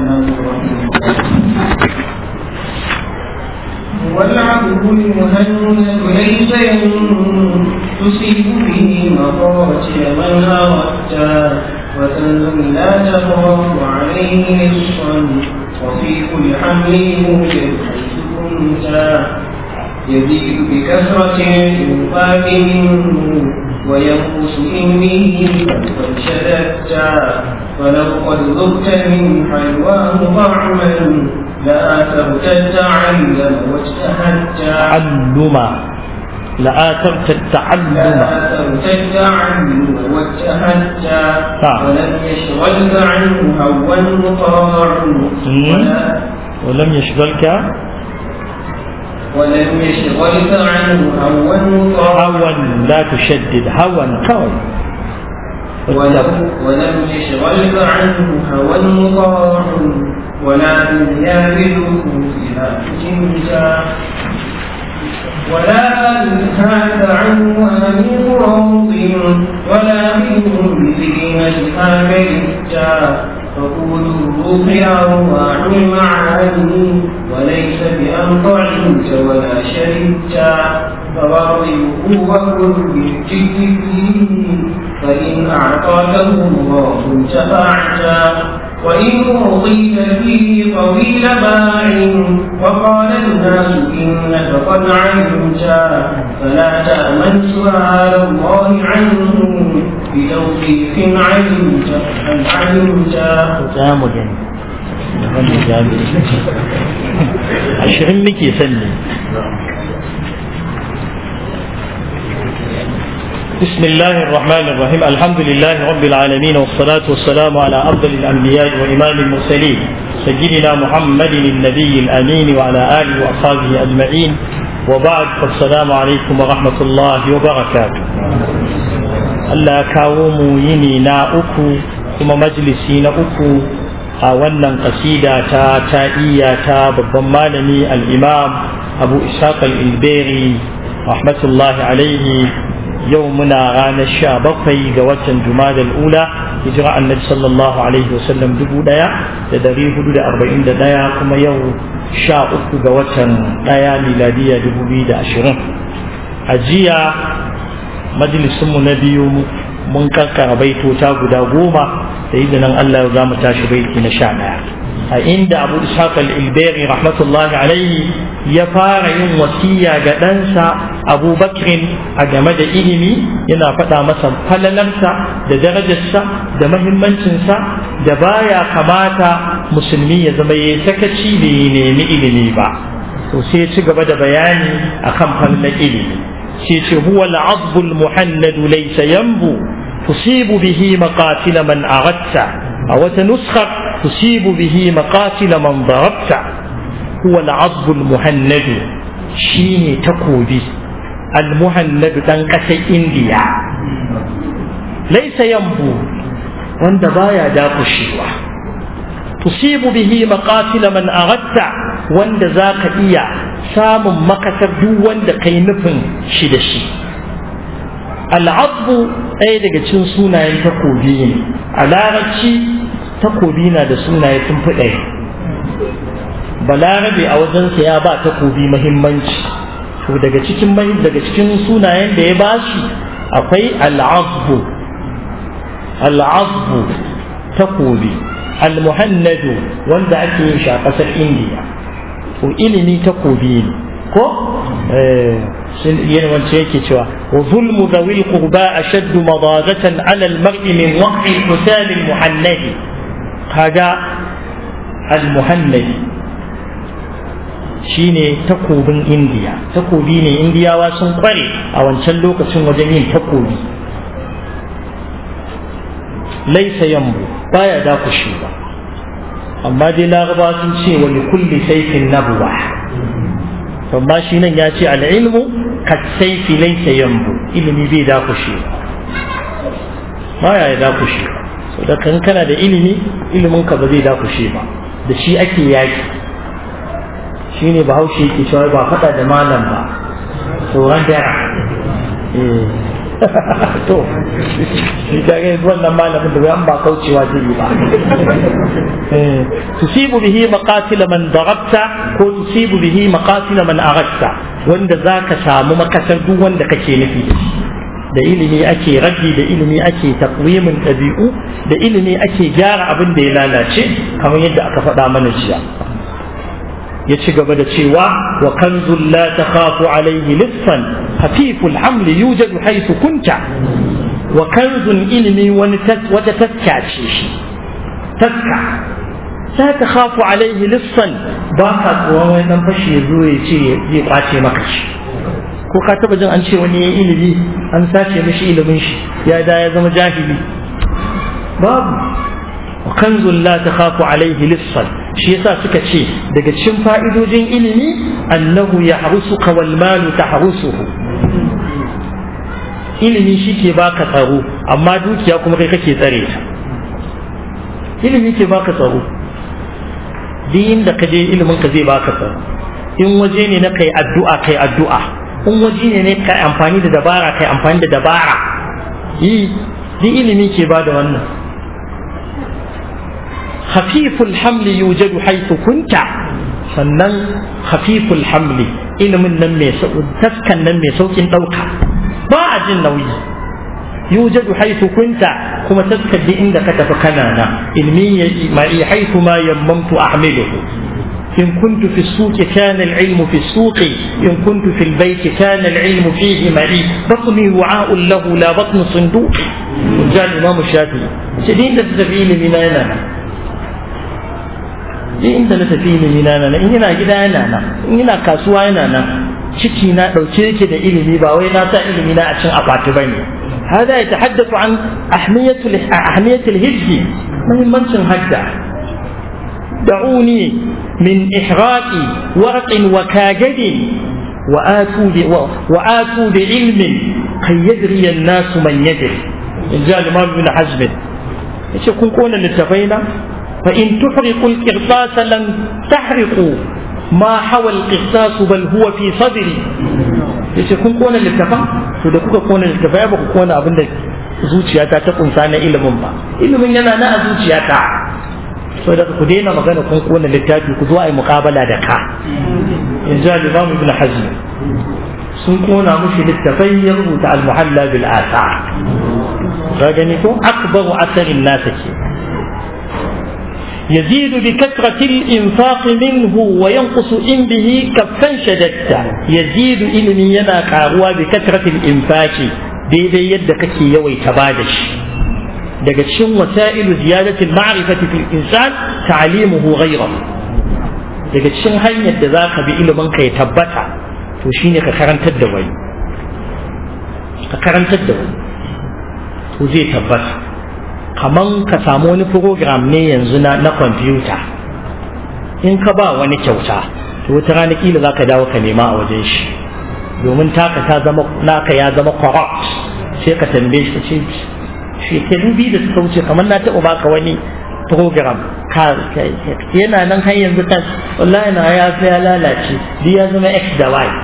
الناس والعبد المهند ليس تصيب به مقاتل من أردت وتنزل لا تخاف عليه نصفا وفي كل حمل يوجد حيث كنت يزيد بكثرة الإنفاق منه وينقص إن به قد شددت فلو قد ذقت من حلواه طعما لآثرت التعلم واجتهدت تعلم لآثرت التعلم لآثرت التعلم واجتهدت نعم. ولم يشغلك عنه هوى مطاع ولا ولم يشغلك ولم يشغلك عنه هوى مطاع هوى لا تشدد هوى كوي ولم ولم يشغلك عنه هوى مطاع ولا دنيا بالوقوف لا تجنجا ولا ألهاك عنه أمير راض ولا منهم بزينتها ملكا فقول الروح أرواح المعاني وليس بأن طعمت ولا شربت فواضعه وكل بالجد فيه فإن أعطاكه الله انتفعت وإن أعطيت فيه طويل باع وقال الناس إنك قد علمت فلا تأمن سؤال الله عنه بتوفيق علمت هل علمت za mu gani wannan jami'i ashirin muke sanni بسم الله الرحمن الرحيم الحمد لله رب العالمين والصلاة والسلام على أفضل الأنبياء وإمام المرسلين سيدنا محمد النبي الأمين وعلى آله وأصحابه أجمعين وبعد فالسلام عليكم ورحمة الله وبركاته Allah kawo mu yini na uku kuma majalisi na uku a wannan kasida ta ta'iyya ta babban malami al-imam abu ishaq al-ilberi rahmatullahi alaihi yau muna ranar sha bakwai ga watan jumadal ula hijira annabi sallallahu alaihi wasallam dubu daya da dari hudu da arba'in da daya kuma yau sha uku ga watan daya miladiya dubu biyu da ashirin a jiya majalisunmu na biyu mun kankara baitota guda goma da izinin Allah za mu tashi baiti na sha ɗaya a inda abu ishaq al-ilberi rahmatullahi alaihi ya fara yin wasiya ga ɗansa abu bakrin a game da ilimi yana faɗa masa falalarsa da darajarsa da mahimmancinsa da baya kamata musulmi ya zama ya sakaci da ya nemi ilimi ba to sai ya ci gaba da bayani akan falalar ilimi sai ce huwa al-'adbu al-muhannad laysa yanbu tusibu bihi maqatil man aghadta aw tanuskha tusibu bihi maqatil man darabta huwa al-'adbu al-muhannad shine takobi al-muhannad dan kasar indiya laysa yanbu wanda baya dakushewa tusibu bihi maqatil man aghadta wanda zaka iya samun makasar duk wanda kai nufin shi da shi al'adbu ɗaya daga cikin sunayen takobi ne a larabci takobi na da sunaye sun fi ɗaya balarabe a wajensa ya ba takobi mahimmanci to daga cikin daga cikin sunayen da ya bashi akwai al'adbu al'adbu takobi al-muhannadu wanda ake yin shi a ƙasar indiya to ilimi takobi ne ko yin wance yake cewa wa zulmu zawil qurba ashaddu madadatan ala al-mar'i min waqi al-husam al-muhannadi kaga al-muhannadi shine takobin indiya takobi ne indiyawa sun kware a wancan lokacin wajen yin takobi laisa yambu baya dakushi ba amma dai laraba sun ce wani kulli saifin nabuwa amma shi nan ya ce al'ilmu ka saifi laisa yambu ilimi bai dakushe ba ya ya dakushe so da kan kana da ilimi ilimin ka ba zai dakushe ba da shi ake yaki shi ne bahaushe yake cewa ba faɗa da malam ba tsoron dara to shi ga yanzu wannan malamin da bayan ba kaucewa zai yi ba tusibu bihi maqatil man darabta ko tusibu bihi maqatil man aghasta wanda zaka samu makasar duk wanda kake nufi da ilimi ake raddi da ilimi ake takwimin ɗabi'u da ilimi ake gyara abin da ya lalace kamar yadda aka faɗa mana jiya ya ci gaba da cewa wa kanzul la takhafu alayhi lissan hafiful hamli yujadu haythu kunta wa kanzun ilimi wani wata taska ce shi taska la takhafu alayhi lissan ba ka tsoron wani dan fashi ya zo ya ce zai kwace maka shi ko ka taba jin an ce wani ya ilimi an sace mishi ilimin shi ya da ya zama jahili babu wa kanzun la takhafu alayhi lissan shi yasa suka ce daga cikin fa'idojin ilimi annahu yahrusuka wal malu tahrusuhu ilimi shi ke baka tsaro amma dukiya kuma kai kake tsare ta ilimi ke baka tsaro duk inda ka je ilimin ka zai baka tsaro in waje ne na kai addu'a kai addu'a in waje ne ne kai amfani da dabara kai amfani da dabara yi duk ilimi ke ba da wannan khafiful hamli yujadu haythu kunta sannan khafiful hamli ilimin nan mai taskan nan mai saukin dauka ba a jin nauyi yujadu haythu kunta kuma taskar duk inda ka tafi kana na ilmi ma'i haythu ma yammamtu ahmiluhu إن كنت في السوق كان العلم في السوق إن كنت في البيت كان العلم فيه معي بطني وعاء له لا بطن صندوق جاء الإمام الشافعي شديد تتفيل من أنا in da na tafi ilimi na nan in ina gida yana nan in ina kasuwa yana nan ciki na dauke yake da ilimi ba wai na sa ilimi na a cin akwati bane hada ya tahaddathu an ahmiyatul ahmiyatul hijji muhimmancin hadda da'uni min ihraqi warqin wa kagadi وآتوا وآتوا بعلم كي يدري الناس من يدري إن جاء الإمام ابن حزم يقول كون للتفينا فإن تحرقوا القرطاس لن تحرقوا ما حوى القرطاس بل هو في صدري yace kun kona littafa to da kuka kona littafa ya baku kona abin da zuciyata ta kunsa na ilimin ba ilimin yana na a zuciyata so da ku daina magana kun kona littafi ku zo a yi muƙabala da ka yanzu al-imam ibn hazm sun kona mushi littafai ya rubuta al-muhalla bil asa ka gani ko akbaru asarin nasa ke يزيد بكثرة الإنفاق منه وينقص إن به كفا شددت يزيد إلمي ينا كاروا بكثرة الإنفاق daidai yadda kake yawaita bada shi daga cikin wasa'ilu ziyadatul ma'rifati fil insan ta'limuhu ghayrahu daga cikin hanyar da zaka bi ilimin ka ya tabbata to shine ka karantar da wani ka karantar da wani to zai tabbata kaman ka samu wani program ne yanzu na na kwamfuta in ka ba wani kyauta to wata rana kila za ka dawo ka nema a wajen shi domin taka ta zama naka ya zama corrupt sai ka tambaye shi ce shekaru biyu da suka wuce kamar na taɓa baka wani program yana nan har yanzu kan wallahi na ya ya lalace duk ya zama x da y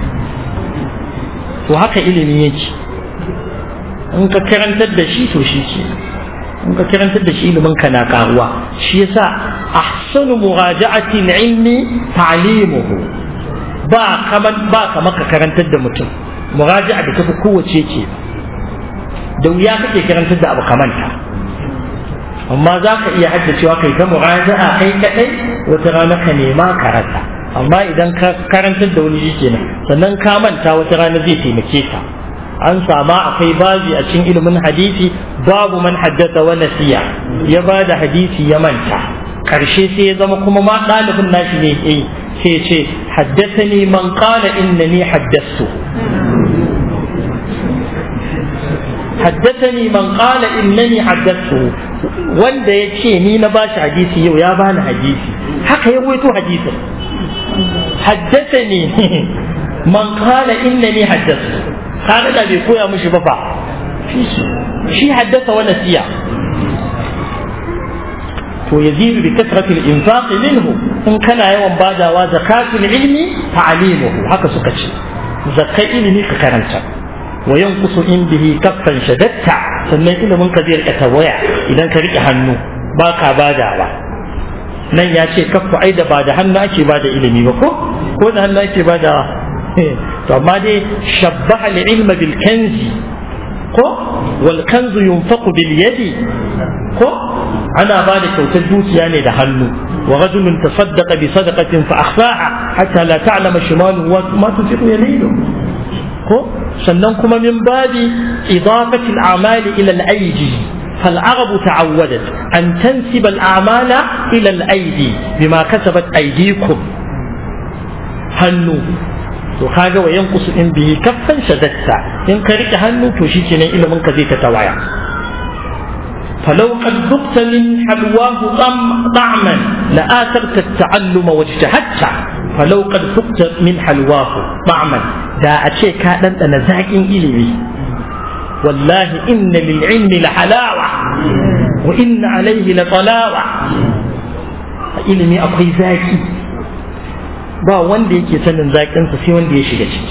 to haka ilimi yake in ka karantar da shi to shi ke in ka karantar da shi ilimin ka na karuwa shi yasa ahsanu muraja'ati ilmi ta'limuhu ba kaman ba kamar ka karantar da mutum muraja'a da tafi kowace ce da wuya kake karantar da abu kamanta amma za ka iya haddacewa kai ta muraja'a kai kadai wata rana ka nema ka rasa amma idan ka karantar da wani shi kenan sannan ka manta wata rana zai taimake ka an sama akwai babi a cikin ilimin hadisi babu man haddasa wa nasiya ya ba da hadisi ya manta karshe sai ya zama kuma ma ɗalibin nashi ne eh sai ya ce haddasani man qala innani haddastu haddasani man qala innani haddastu wanda ya ce ni na bashi hadisi yau ya bani hadisi haka ya waito hadisin haddasani man qala innani haddastu kaga da bai koya mishi ba fa shi haddasa wa nasiya to yazidu bi kasrati al-infaq minhu in kana yawan badawa zakatul ilmi ta'limuhu haka suka ce zakai ilimi ka karanta wa yanqusu in bihi kaffan shadatta sannan ilimin ka zai rika waya idan ka rike hannu ba ka badawa nan ya ce kaffa ai da ba da hannu ake bada ilimi ba ko ko da hannu ake badawa to amma dai shabbaha al-ilma bil kanzi ko wal kanzu yunfaqu bil yadi ko ana ba da kyautar dukiya ne da hannu wa rajulun tasaddaqa bi sadaqatin fa akhfaha hatta la ta'lama shimalu ma tunfiqu yaminu ko sannan kuma min babi idafati al-a'mali ila al-aydi فالعرب تعودت أن تنسب الأعمال إلى الأيدي بما كسبت أيديكم هنو to kaga wa yanqusu in bihi kaffan shadatta in ka rike hannu to shikenan ilimin ka zai ta tawaya فلو قد ذقت من حلواه طعما لآثرت التعلم واجتهدت فلو قد ذقت من حلواه طعما دا أشي كان أنا زاكين إلمي والله إن للعلم لحلاوة وإن عليه لطلاوة ilimi akwai zaki ba wanda yake sanin zaƙinsa sai wanda ya shiga ciki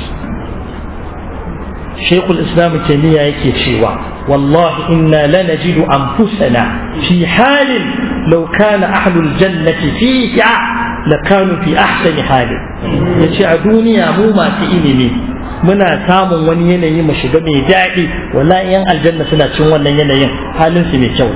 shekul islam taimiyya yake cewa wallahi inna lanajidu anfusana fi halin law kana ahlul jannati fiha lakanu fi ahsani halin yace a duniya mu masu ilimi muna samun wani yanayi mu shiga mai daɗi wallahi yan aljanna suna cin wannan yanayin halin su mai kyau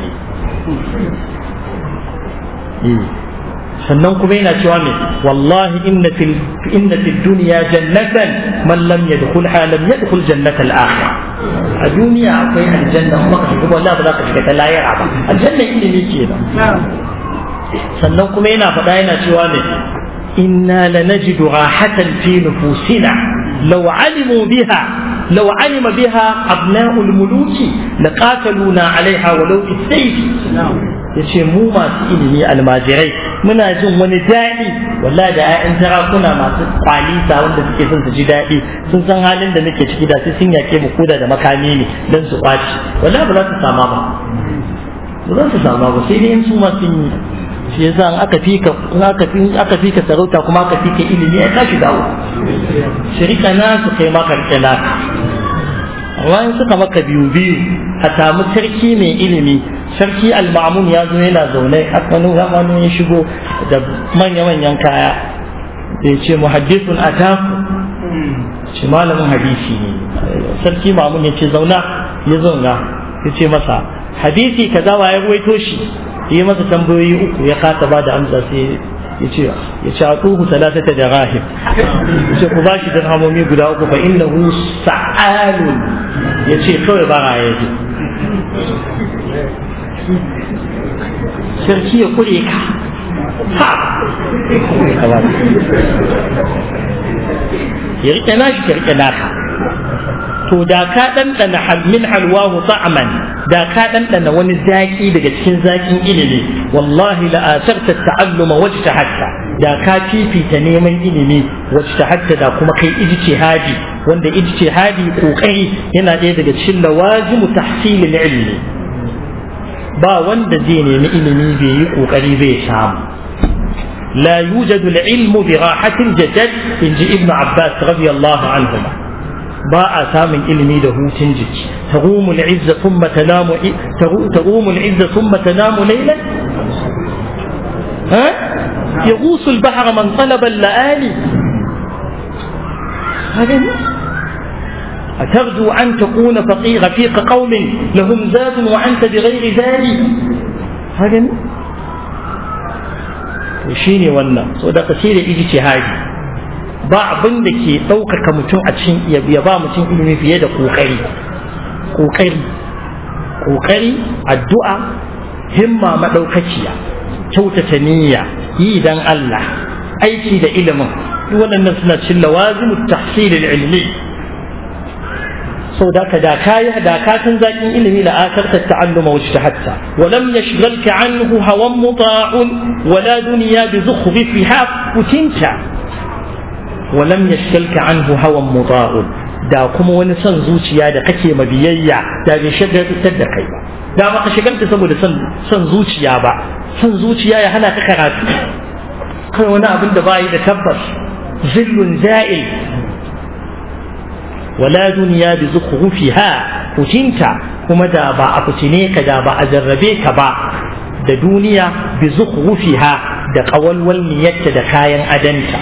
ne sannan kuma yana cewa me wallahi inna fil inna fid dunya jannatan man lam yadkhulha lam yadkhul jannata al akhirah a duniya akwai aljanna kuma ka shiga wallahi ba za ka shiga ta layira ba aljanna ilimi kenan sannan kuma yana faɗa yana cewa ne inna lanajidu rahatan fi nufusina law alimu biha لو علم بها أبناء الملوك لقاتلونا عليها ولو بالسيف yace mu masu ilimi almajirai muna jin wani daɗi wallahi da 'ya'yan sarakuna masu kwalisa wanda suke son su ji daɗi sun san halin da muke ciki da sai sun yake mu koda da makami ne don su kwaci wallahi ba za su sama ba ba za su sama ba sai dai in su ma sun yi shi yasa in aka fika in aka fi aka fika sarauta kuma aka fika ilimi ai ka shiga uku shirika na su kai maka rike naka amma in suka maka biyu biyu a samu sarki mai ilimi sarki al-ma'mun ya zo yana zaune wani wani ya shigo da manya-manyan kaya da ya ce muhaddisun ataku ce malamin hadisi ne sarki ma'mun ya ce zauna ya zauna ya ce masa hadisi kaza wa ya ruwaito shi yi masa tambayoyi uku ya kasa ba da amsa sai ya ce ya ce atuhu talatata da rahim ya ce ku ba shi dirhamomi guda uku fa innahu sa'alun ya ce kawai ba a yaji sarki ya kure ka ha ya rike nashi ka rike naka to da ka ɗanɗana min halwahu ta'aman da ka ɗanɗana wani zaƙi daga cikin zaƙin ilimi wallahi la asarta ta'alluma wajta hatta da ka fifita neman ilimi wajta hatta da kuma kai ijtihadi wanda ijtihadi kokari yana ɗaya daga cikin lawazimu tahsilil ilmi ba wanda zai nemi ilimi bai yi kokari bai samu لا يوجد العلم براحة الجسد إن ابن عباس رضي الله عنهما ba a samun ilimi da hutun jiki tagumu al'izza thumma tanamu tagumu al'izza thumma tanamu laylan ha يغوص البحر من طلب اللآلي هذا أترجو أن تكون فقير رفيق قوم لهم زاد وأنت بغير زاد هذا وشيني ونا صدق كثير اجتهادي ba abin da ke ɗaukaka mutum a cikin ya ba mutum ilimi fiye da ƙoƙari ƙoƙari ƙoƙari addu'a himma maɗaukaciya kyautata niyya yi dan Allah aiki da ilimin duk waɗannan suna cin lawazimu tahsil ilmi sau da ka da kayi da ka san zakin ilimi la akarta ta'alluma wa hatta wa lam yashghalka anhu hawan muta'un wala dunya bi zukhrifiha kutinta ولم يشكلك عنه هوى مضاء da kuma wani son zuciya da kake mabiyayya da bai shagaltar da kai ba da ba ka shagalta saboda son zuciya ba son zuciya ya hana ka karatu kai wani abin da bayi da tabbas zillun za'il wala duniya bi zukhrufiha kucinta kuma da ba a fitine ka da ba a jarrabe ka ba da duniya bi zukhrufiha da kawalwal niyyarta da kayan adanta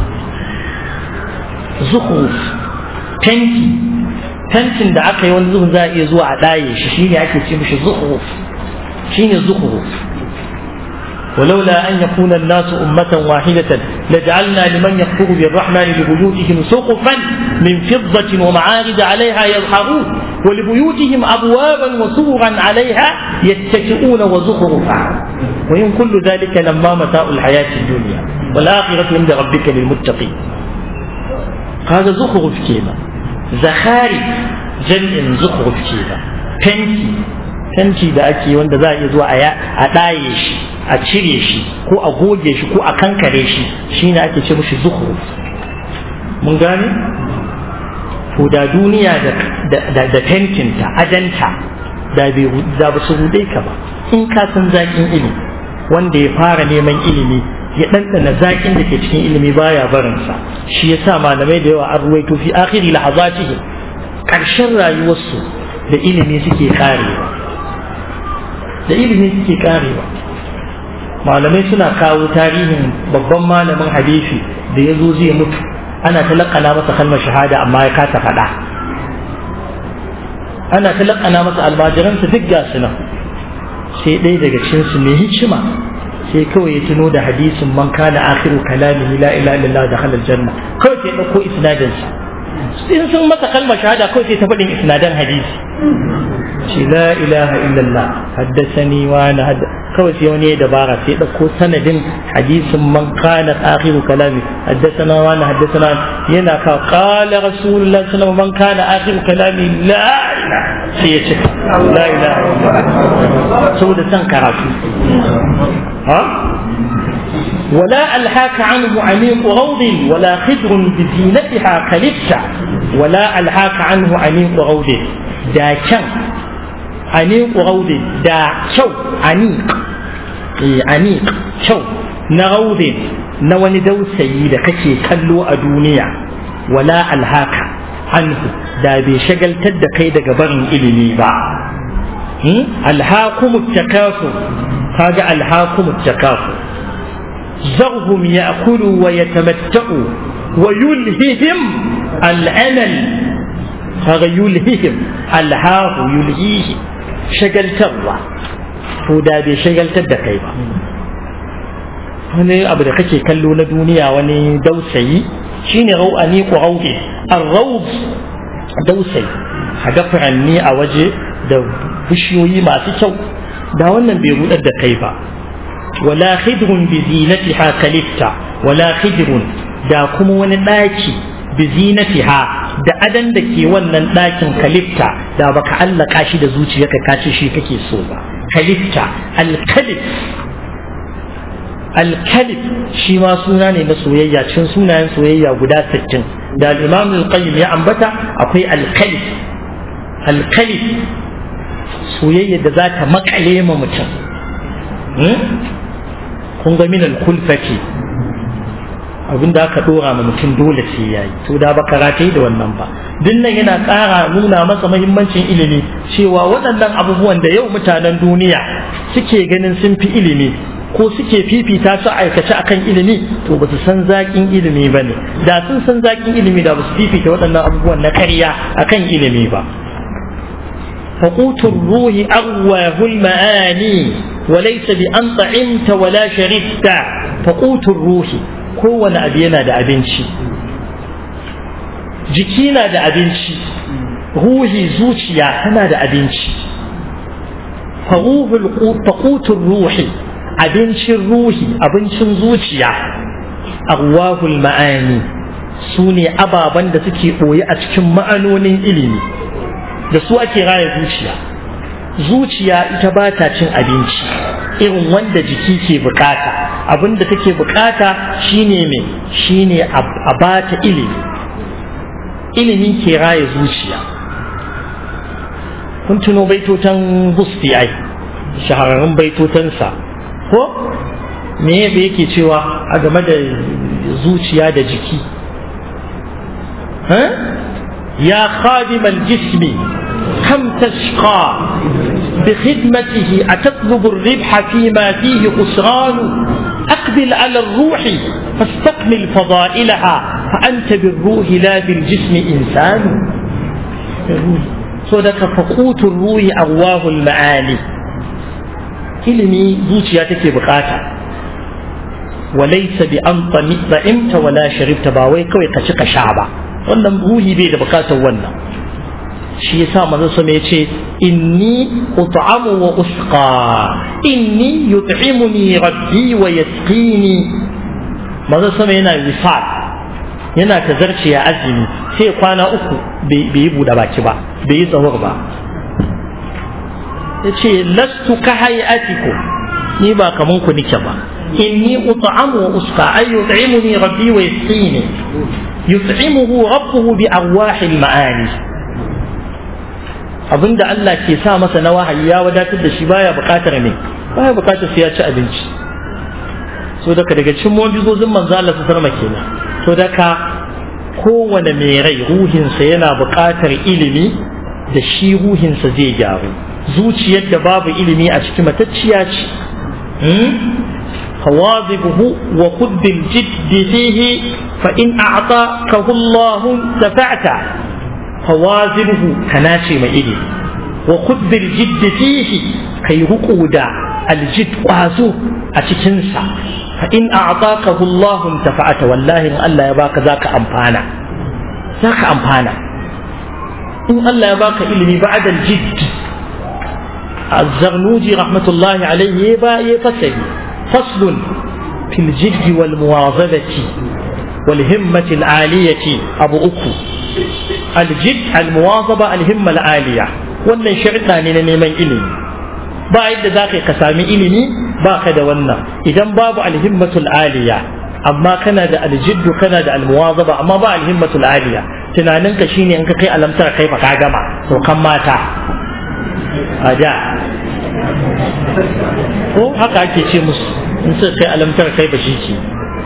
zukhruf tanki tantin da aka yi wani zuhun za a iya zuwa a ɗaye shi shine ake ce mishi zukhruf shine zukhruf ولولا أن يكون الناس أمة واحدة لجعلنا لمن يكفر بالرحمن لبيوتهم سقفا من فضة ومعارج عليها يظهرون ولبيوتهم أبوابا وسررا عليها يتكئون وزخرفا وإن كل ذلك لما متاع الحياة الدنيا والآخرة عند ربك للمتقين هذا زخرف كيما زخارف جمع زخرف كيما فنتي fenti da ake wanda za a iya zuwa a ɗaye shi a cire shi ko a goge shi ko a kankare shi shine ake ce mushi zuhru mun gane to da duniya da fentinta adanta da bai da ba su rude ka ba in ka san zakin ilimi wanda ya fara neman ilimi ya ɗanɗana zakin da ke cikin ilimi baya barinsa shi yasa malamai da yawa an ruwaito fi akhiri lahazatihim ƙarshen rayuwarsu da ilimi suke karewa da ilimi suke karewa malamai suna kawo tarihin babban malamin hadisi da ya zo zai mutu ana talakana masa kalmar shahada amma ya kasa faɗa ana talakana masa almajiransa duk ga su nan sai ɗaya daga cikinsu mai hikima sai kawai ya tuno da hadisin man kana akhiru kalamihi la ilaha illallah da halal janna kawai sai ɗauko isnadinsa in sun masa kalmar shahada kawai sai ta faɗin isnadan hadisi ce la ilaha illallah haddasani wa na kawai sai wani ya dabara sai ɗauko sanadin hadisin man kana akhiru kalami haddasana wa na haddasana yana ka qala rasulullah sallallahu man kana akhiru kalami la ilaha sai ya ce la ilaha illallah saboda san karatu ha ولا ألهاك عنه عميق روض ولا خدر بزينتها كلبت ولا ألهاك عنه عميق روض دا كان عميق روض دا شو عميق عميق شو نروض نواني دو سيدة كشي كلو أدونيا ولا ألهاك عنه دا بشغل تد قيد قبرن إلمي با ألهاكم التكاثر هذا ألهاكم التكاثر ذرهم يأكلوا ويتمتعوا ويلههم الأمل هذا يلههم الهاه يلهيهم شغل تروى فودا بي شغل تدقي wani abu da kake kallo na duniya wani dausayi shine rau'ani ko rauɗe arraud dausayi a ga furanni a waje da bishiyoyi masu kyau da wannan bai rudar da kai ba ولا خدر بزينتها كلفتا ولا خدر da kuma wani ɗaki bizinatiha da adan da ke wannan ɗakin kalifta da baka allaka shi da zuciyarka ka ce shi kake so ba kalifta alkalif alkalif shi ma suna ne na soyayya cikin sunayen soyayya guda 60 da al-imam al-qayyim ya ambata akwai alkalif alkalif soyayya da za ta makale ma mutum kun ga minal kulfati abin da aka dora ma mutum dole sai yayi to da ba karate da wannan ba dinnan yana ƙara nuna masa muhimmancin ilimi cewa waɗannan abubuwan da yau mutanen duniya suke ganin sun fi ilimi ko suke fifita su aikace akan ilimi to ba su san zaƙin ilimi ba ne da sun san zaƙin ilimi da ba su fifita waɗannan abubuwan na karya akan ilimi ba فقوت الروح أغواه المعاني وليس بأن طعمت ولا شربت فقوت الروح هو أبينا دا أبنشي جكينا دا أبنشي روحي زوجيا أنا دا أبنشي فروح فقوت الروح أبنشي الروح أبنشي زوجيا أغواه المعاني سوني أبا بند سكي أوي أتكم معنون إلمي da su ake raya zuciya zuciya ita ba ta cin abinci irin wanda jiki ke bukata abin da take bukata shine me shine a bata ilimi ilimi ke raya zuciya kun tuno baitotan busti ai shahararrun baitotansa ko me yake cewa a game da zuciya da jiki يا خادم الجسم كم تشقى بخدمته أتطلب الربح فيما فيه خسران أقبل على الروح فاستكمل فضائلها فأنت بالروح لا بالجسم إنسان صدق فقوت الروح أرواه المعاني ilimi zuciya take bukata walaysa bi an ta'imta wala sharibta ba wai kawai ka ci ka sha ba wannan ruhi bai da bukatar wannan shi yasa manzo sama yace inni ut'amu wa usqa inni yut'imuni rabbi wa yasqini manzo sama yana wisal yana tazarci ya azumi sai kwana uku bai yi buɗe baki ba bai yi tsawar ba yace lastu ka hayatiku ni ba kaman ku nike ba inni ut'amu wa usqa ay yut'imuni rabbi wa yasqini yut'imuhu rabbuhu bi arwahil ma'ani abinda Allah ke sa masa na wahayi ya wadatar da shi baya bukatar ne baya bukatar sai ya ci abinci so daga daga cikin mu'jizozin manzo Allah su sarma kenan to daga kowane mai rai ruhinsa yana bukatar ilimi da shi ruhinsa zai gyaru zuciyar da babu ilimi a cikin matacciya ce فواظبه وخذ بالجد فيه فإن أعطاكه الله انتفعت فواظبه كناشي ما إلي وخذ بالجد فيه كي رقود الجد قازو أتكنسا فإن أعطاكه الله انتفعت والله إن الله يباك ذاك أمبانا ذاك أمبانا إن الله يباك إلمي بعد الجد الزغنوجي رحمة الله عليه يبا يفسد فصل في الجد والمواظبة والهمة العالية أبو أكو الجد المواظبة الهمة العالية wannan sharɗa ne na neman ilimi ba yadda za ka ka sami ilimi ba ka da wannan idan babu alhimmatul aliya amma kana da aljiddu kana da almuwazaba amma ba alhimmatul aliya tunaninka shine in ka kai alamtar kai fa ka gama to kan mata a da ko haka ake ce musu in suka kai alamtar kai ba shi ke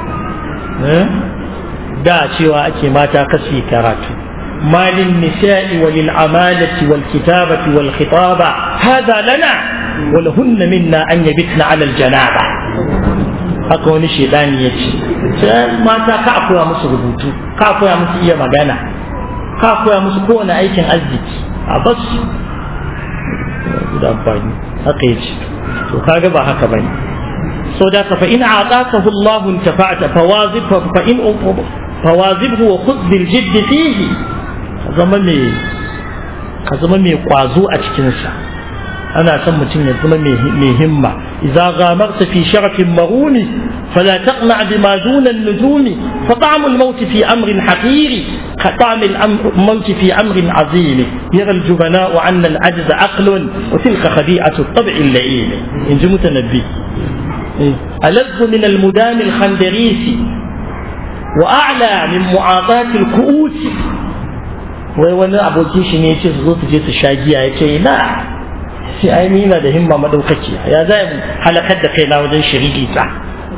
da cewa ake mata kasi karatu مال النساء وللعمالة والكتابة والخطابة هذا لنا ولهن منا أن يبتن على الجنابة haka wani shaidani ya ce sai mata ka koya musu rubutu ka koya musu iya magana ka koya musu kowane aikin arziki a basu da amfani haka ya ce to kaga ba haka bane so da fa in a'takahu Allah intafa'ta fawazib fa in fawazibhu wa khudh bil jidd fihi zama mai ka zama mai kwazo a cikin sa ana son mutum ya zama mai himma idza ghamarta fi sharafin maruni fala taqna bima duna an-nujumi fa ta'mu al-maut fi amrin haqir ka ta'mu al-maut fi amrin azim yara al-jubana'u 'anna al-'ajz aqlun wa tilka khadi'atu at-tab' al-la'im in ji mutanabbi ألذ من المدام الخندريس وأعلى من معاطاة الكؤوس wai wani abokin shi ne ce su zo su je su sha giya ya ce na sai ai ni na da himma madaukaki ya za mu halakar da kaina wajen shiriki ta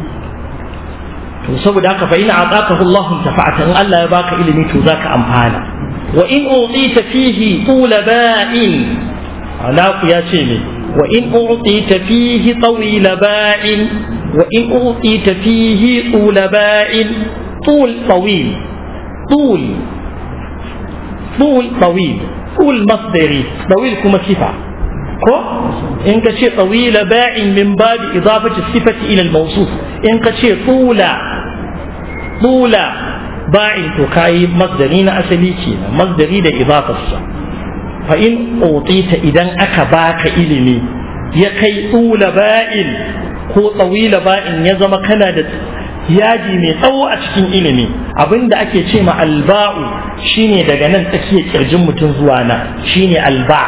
to saboda haka fa ina ataqahu Allah tafa'ata in Allah ya baka ilimi to zaka amfana wa in utita fihi tula ba'in ala ku ya ce ne wa in utita fihi tawila ba'in wa in utita fihi tula ba'in طول طويل طول طول طويل طول مصدري طويل كما صفة كو إنك شيء طويل باع من باب إضافة الصفة إلى الموصوف إنك شيء طول طول باع تكاي مصدرين أسليكين مصدري لإضافة الصفة فإن أوطيت إذا أكباك إلمي يكي طول باع ko tsawila ba'in ya zama kana da yaji mai tsawo a cikin ilimi abinda ake ce ma alba'u shine daga nan tsakiyar kirjin mutum zuwa nan shine alba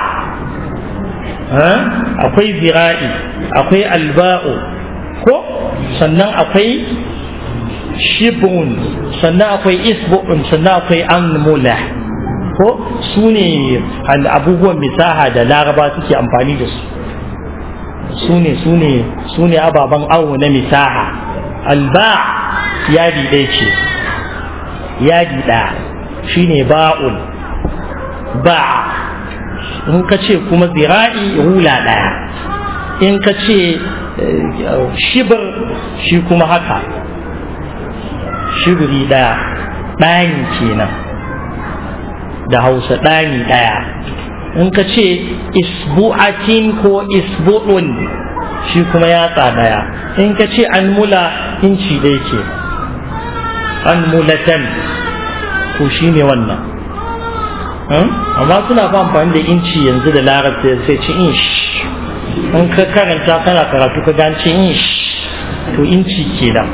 akwai zira'i akwai alba'u ko sannan akwai shibun sannan akwai isbu'un sannan akwai anmula ko su ne abubuwan misaha da laraba suke amfani da su su ne su ne su ne ababen awo na misaha alba yadi ɗaya ce yadi ɗaya shine ba'ul ba'a in ka ce kuma zira'i hula ɗaya in ka ce shibir shi kuma haka shibiri ɗaya ɗani kenan da hausa ɗani ɗaya in ka ce isbu'atin ko isbu'un shi kuma yatsa ɗaya in ka ce an mula inci ɗaya ke an mulatan ko shi ne wannan amma suna fa amfani da inci yanzu da larabci sai ci inch in ka karanta kana karatu ka ganci inch to inci ke da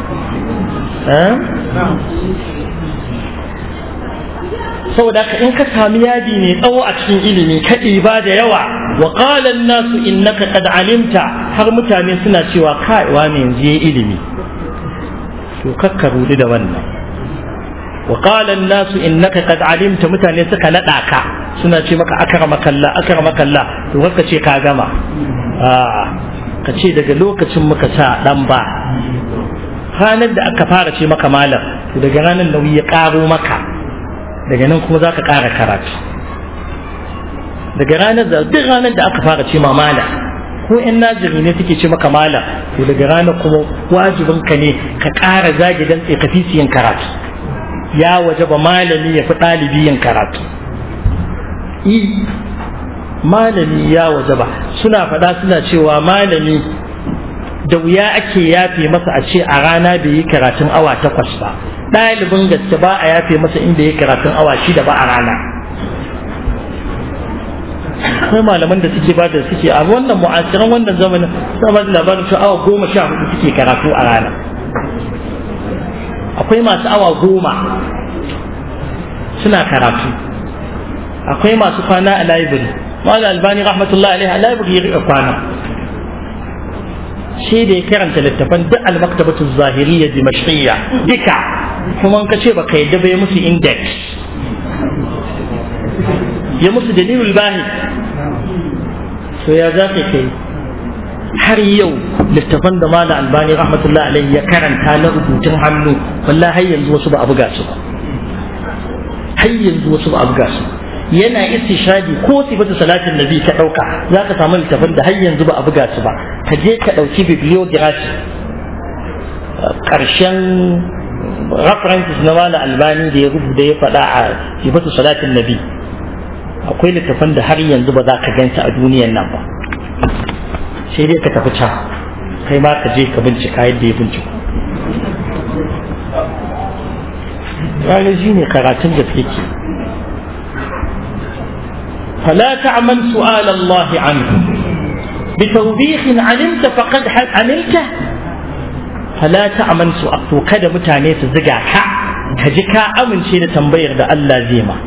saboda haka in ka sami yadi mai tsawo a cikin ilimi ka ɗiba da yawa wa qala nasu innaka qad alimta har mutane suna cewa kai wani yanzu yayi ilimi to kakka rudu da wannan wa qala nasu innaka qad alimta mutane suka nada ka suna ce maka akramaka Allah akramaka Allah to kakka ce ka gama a'a ka ce daga lokacin muka sa dan ba ranar da aka fara ce maka malam to daga ranar nauyi ya karo maka daga nan kuma za ka ƙara karatu daga ranar da duk ranar da aka fara ce ma malam ko yan najiri ne suke ce maka malam to daga ranar kuma wajibin ka ne ka ƙara zagi dan ka fi yin karatu ya waje ba malami ya fi ɗalibi yin karatu i malami ya waje ba suna faɗa suna cewa malami da wuya ake yafe masa a ce a rana bai yi karatun awa takwas ba ɗalibin gaske ba a yafe masa inda ya karatun awa shida ba a rana akwai malaman da suke bada suke a wannan mu'asiran wannan zamanin suna ba da labarin cewa awa goma sha hudu suke karatu a rana akwai masu awa goma suna karatu akwai masu kwana a library wala albani rahmatullahi alaihi a library ya riƙa kwana shi da ya karanta littafan duk al-maktabatu zahiriyya dimashqiyya duka kuma ka ce baka yadda ba ya musu index ya musu dalilul bahi to ya za ka kai har yau littafan da mala albani rahmatullahi alaihi ya karanta na rubutun hannu wallahi har yanzu wasu ba a buga su ba har yanzu wasu ba a buga su yana istishadi ko sifatu salatin nabi ka dauka za ka samu littafin da har yanzu ba a buga su ba ka je ka dauki bibliography karshen references na wani albani da ya rubuta ya faɗa a sifatu salatin nabi akwai littafan da har yanzu ba za ka ganta a duniyan nan ba sai dai ka tafi can kai ma ka je ka bincika yadda ya binciko ranar shi ne karatun da suke فلا تعمل سؤال الله عنه بتوبيخ علمت فقد عملته فلا تعمل سؤال وكذا متاني تزقع كا كجكا أمن شيء تنبير ده الله زيما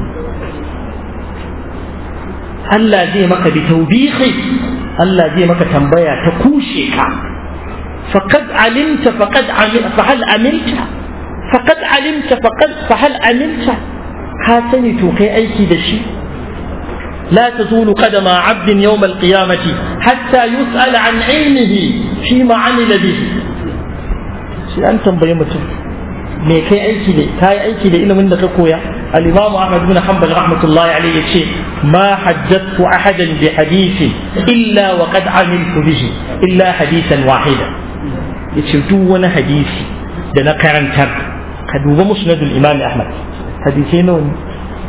الله زيما بتوبيخ الله زيما تنبير تكوشيك فقد علمت فقد عمل فهل عملت فقد علمت فقد فهل عملت هاتني توقي أيكي دشي لا تزول قدم عبد يوم القيامة حتى يسأل عن علمه فيما عمل به sai an tambayi mutum me kai aiki da kai aiki da ilimin da ka koya al-imam Ahmad bin Hanbal rahmatullahi alayhi yace ma hajjatu ahadan bi hadithin illa wa qad amiltu bihi illa hadithan wahida yace duk wani hadisi da na karantar ka duba musnadul imam Ahmad hadisai nawa ne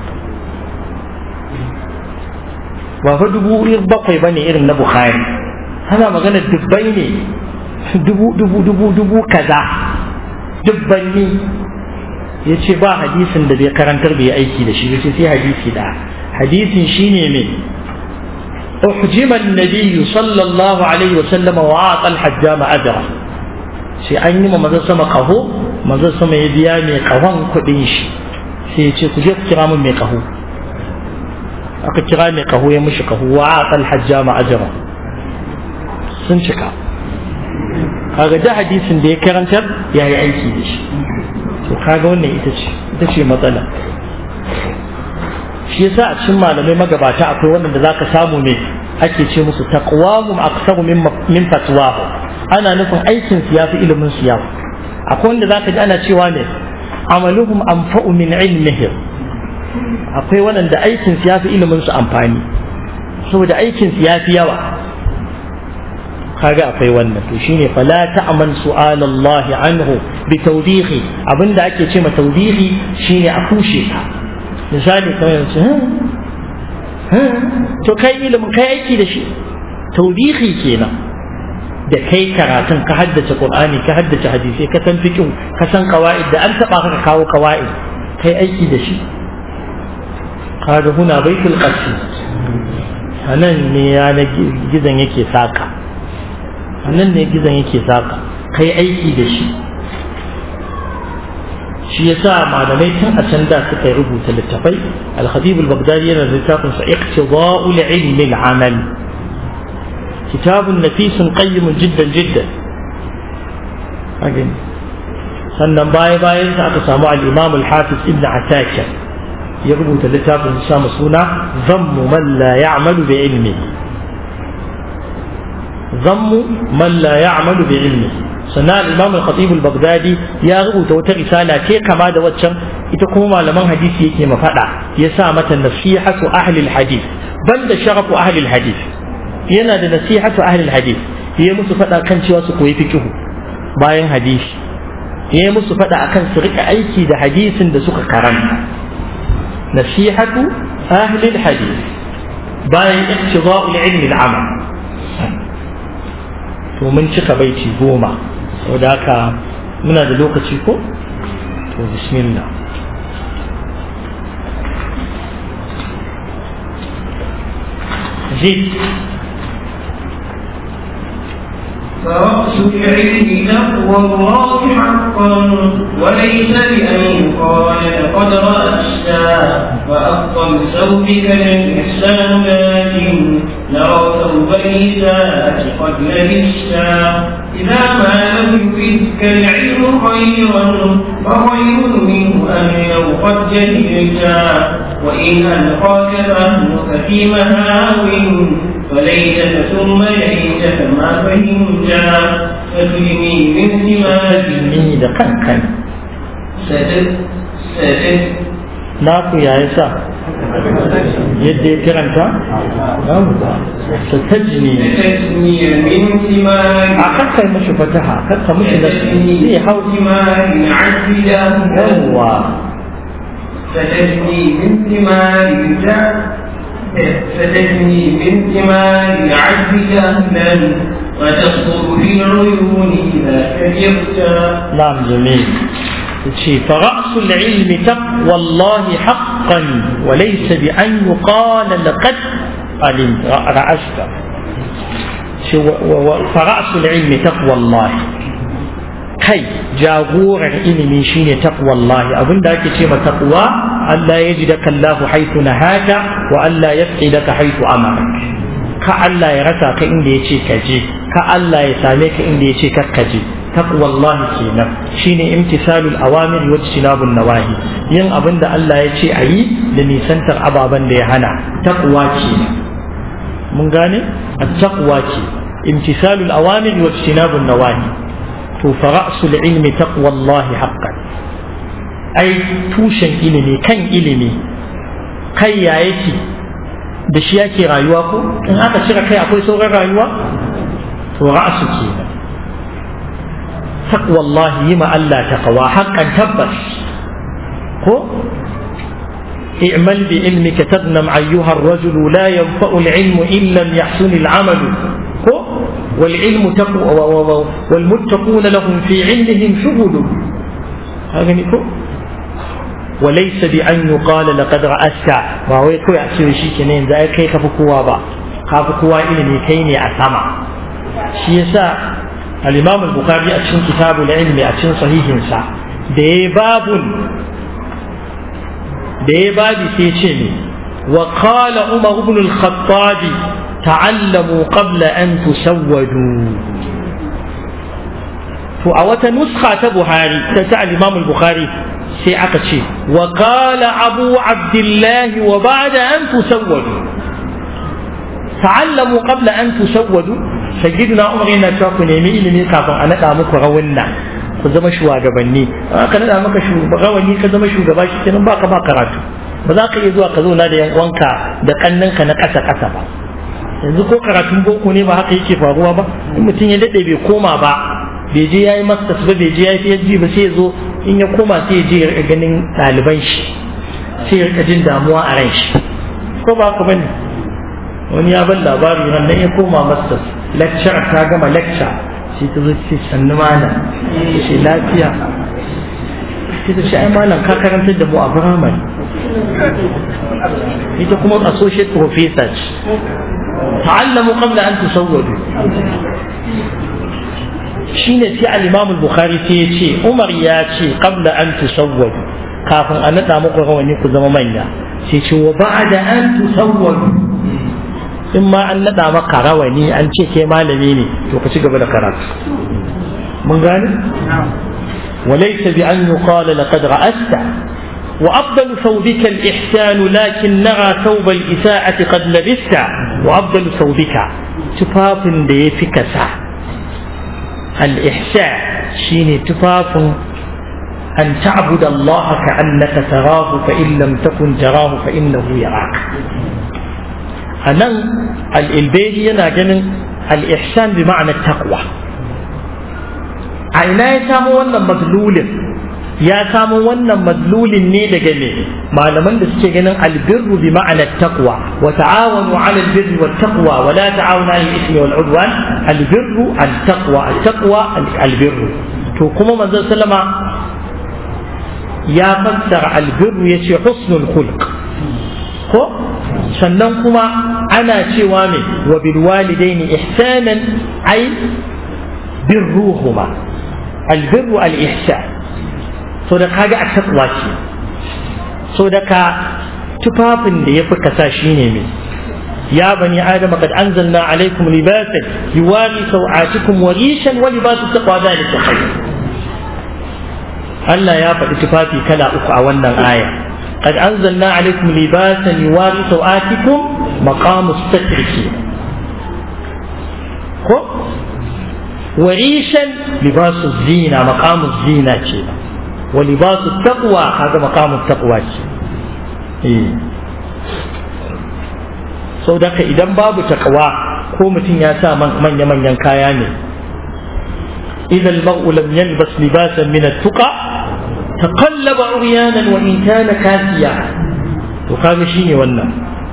ba fa dubu bakwai bane irin na bukhari ana magana dubbai ne dubu dubu dubu dubu kaza dubbanni ya ce ba hadisin da bai karantar bai aiki da shi yace sai hadisi da hadisin shine me أحجم النبي صلى الله عليه وسلم وأعطى الحجام أجره sai an yi ma maza sama kaho maza sama ya biya mai kahon kuɗin shi sai ya ce ku je ku kira min mai kaho aka kira mai kaho ya mishi kaho wa aqal hajjama ajra sun cika kaga da hadisin da ya karantar ya yi aiki da shi to kaga wannan ita ce ita ce matsala shi yasa a cikin malamai magabata akwai wannan da zaka samu ne ake ce musu taqwamum aksaru min min fatwahu ana nufin aikin su yafi ilimin su yafi akwai wanda zaka ji ana cewa ne amaluhum anfa'u min ilmihim akwai waɗanda aikin su yafi ilimin su amfani saboda aikin su yafi yawa kaga akwai wannan to shine fala ta'man su'alallahi anhu bi tawbihi abinda ake ce ma tawbihi shine a kushe ka misali kamar yanzu to kai ilimin kai aiki da shi tawbihi kenan da kai karatun ka haddace qur'ani ka haddace hadisi ka san fiqh ka san qawaid da an taba ka kawo qawaid kai aiki da shi kaga huna baitul qasi anan ne ya na gizan yake saka anan ne gizan yake saka kai aiki da shi shi yasa malamai tun a can da suka rubuta littafai al-khatib al-baghdadi yana da littafin sa iqtida'ul ilmi al-amal كتاب نفيس قيم جدا جدا أجل sannan baya bayan sa aka samu al-Imam al-Hafiz Ibn Ataka ya rubuta littafin sa suna Zammu man la ya'malu bi ilmi Zammu man la ya'malu bi ilmi sannan al-Imam al-Khatib al-Baghdadi ya rubuta wata risala ce kama da waccan ita kuma malaman hadisi yake mafada ya sa mata nasihatu ahli al-hadith banda sharafu ahli al-hadith yana da nasihatu ahlul hadith ya musu faɗa kan cewa su koyi fikihu bayan hadisi ya musu faɗa akan su rika aiki da hadisin da suka karanta nasihatu ahlul hadith bayan ittiba'ul ilmi al-amal to mun cika baiti goma saboda haka muna da lokaci ko to bismillah زيد فرأس العلم تقوى الله حقا وليس بأن يقال لقد رأستا وأفضل ثوبك الإحسان لكن نرى ثوب الإساءة قد لبستا إذا ما لم يفدك العلم خيرا فخير منه أن لو قد جهلتا وإن ألقاك فهمك في مهاو فليتك ثم ليتك ما فهمتا فكلني من سماك ni da kankan سدد سدد naku ya yi sa yadda ya kiranta su tajni ستجني من سماك a kakkai mashi fataha kakka mashi da zai hau سماك عجلا yawwa ستجني من ثمار الجهل ستجني من ثمار العجز جهلا وتصدر في العيون إذا كبرت نعم جميل شيء فرأس العلم تقوى الله حقا وليس بأن يقال لقد علمت رأست شو- و- و- فرأس العلم تقوى الله kai jagorar ilimi shine taqwallahi abinda ake ce ma taqwa Allah ya ji da kallahu haitu nahaka wa Allah ya daka haitu amara ka Allah ya rasa ka inda ya ce ka je ka Allah ya same ka inda ya ce ka ka je taqwallahi kenan shine imtisalul awamir wa ijtinabun nawahi yin abinda Allah ya ce ayi da nisantar ababen da ya hana taqwa kenan mun gane at-taqwa ce imtisalul awamir wa ijtinabun nawahi to fa ra'sul ilmi taqwallahi haqqan ai tushen ilimi kan ilimi kai ya yake da shi yake rayuwa ko in aka cire kai akwai sauran rayuwa to ra'su kenan taqwallahi yi ma Allah taqwa haqqan tabbas ko اعمل بعلمك تغنم أيها الرجل لا ينفع العلم إن لم يحسن العمل هو والعلم تقوى والمتقون لهم في علمهم شغل هذا نكو وليس بأن يقال لقد رأست ما هو يكوي أسير شيء كنين ذا كي كفكوا با كفكوا إلمي كيني أسمع شيسا الإمام البخاري أتشن كتاب العلم أتشن صحيح سا دي باب دي باب سيشني وقال عمر بن الخطاب تعلموا قبل أن تسودوا فأوت نسخة بخاري تسع الإمام البخاري سيعة شيء وقال أبو عبد الله وبعد أن تسودوا تعلموا قبل أن تسودوا سيدنا عمر إن شاف نيمي إلمي كافر أنا دامك غونا ku zama shugabanni aka nada maka rawani ka zama shugaba shi kenan baka ba karatu ba za ka iya zuwa ka zauna da yan uwanka da kannanka na ƙasa ƙasa ba yanzu ko karatun boko ne ba haka yake faruwa ba in mutum ya daɗe bai koma ba bai je ya yi masters ba bai je ya yi PhD ba sai ya zo in ya koma sai ya je ya ganin ɗaliban shi sai ya jin damuwa a ran shi ko ba haka bane wani ya ban labari nan ya koma masters lecture ta gama lecture sai ta zo ce sannu malam ce lafiya sai ta ce ai malam ka karantar da mu a firamare ita kuma associate professor ce ta'allamu qabla an tusawwadu shine sai al-Imam al-Bukhari sai ya ce Umar ya ce qabla an tusawwadu kafin a nada muku rawani ku zama manya sai ce wa ba'da an tusawwadu in ma an nada maka rawani an ce ke malami ne to ka ci gaba da karatu mun gane وليس بأن يقال لقد رأست وأفضل ثوبك الإحسان لكن نرى ثوب الإساءة قد لبست وأفضل ثوبك تفاف ديفك سا الإحسان شيني تفاف أن تعبد الله كأنك تراه فإن لم تكن تراه فإنه يراك أنا البيجي أنا الإحسان بمعنى التقوى a ina ya samu wannan madlulin ya samu wannan madlulin ne daga ne malaman da suke ganin albirru bi ma'anar taqwa wa ta'awanu 'ala albirri wat taqwa wa la ta'awanu 'ala al-ithmi wal 'udwan albirru at-taqwa at-taqwa albirru to kuma manzon sallama ya fassara albirru yace husnul khulq ko sannan kuma ana cewa me wa bil walidaini ihsanan ay birruhuma البر الإحسان so da kaga a takwa ce so da ka tufafin da ya fi kasa shi ne mai ya bani adam qad anzalna alaykum libasan yuwari sawatikum wa rishan wa libasu taqwa dhalika khayr Allah ya faɗi tufafi kala uku a wannan aya qad anzalna alaykum libasan yuwari sawatikum maqamu satri ko وريشا لباس الزينة مقام الزينة كذا ولباس التقوى هذا مقام التقوى إيه. sau da idan babu takawa ko mutum ya sa manya-manyan kaya ne idan mar'u lam yalbas libasan min at-tuqa taqallaba uryanan wa in kana kasiya to kaga shine wannan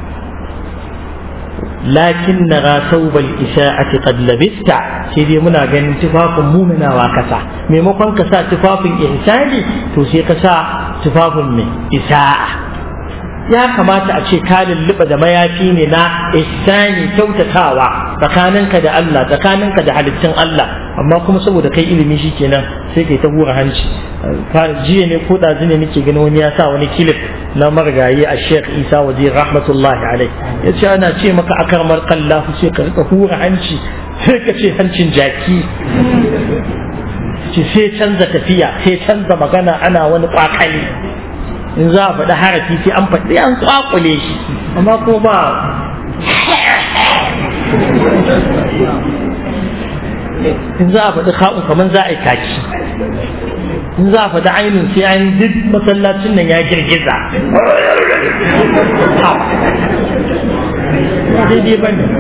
lakin na saubal isa'ati qad labista sai dai muna ganin tufafin muminawa kasa maimakon ka sa tufafin ihsani to sai ka sa tufafin mai isa'a ya kamata a ce ka lulluɓa da mayafi ne na ihsani kyautatawa tsakaninka da Allah tsakaninka da halittun Allah amma kuma saboda kai ilimi shikenan sai kai ta hura hanci jiya ne ko ɗazu ne nake gani wani ya sa wani kilif na marigayi a sheikh isa waje rahmatullahi alai ya ce ana ce maka akar markallahu sai ka rika hura hanci sai ka ce hancin jaki ce sai canza tafiya sai canza magana ana wani kwakali in za a faɗi harafi sai an faɗi an kwakule shi amma ko ba in za a faɗi ka'un kamar za a yi kaki in za a faɗi ainihin sai an duk masallacin nan ya girgiza daidai ba ne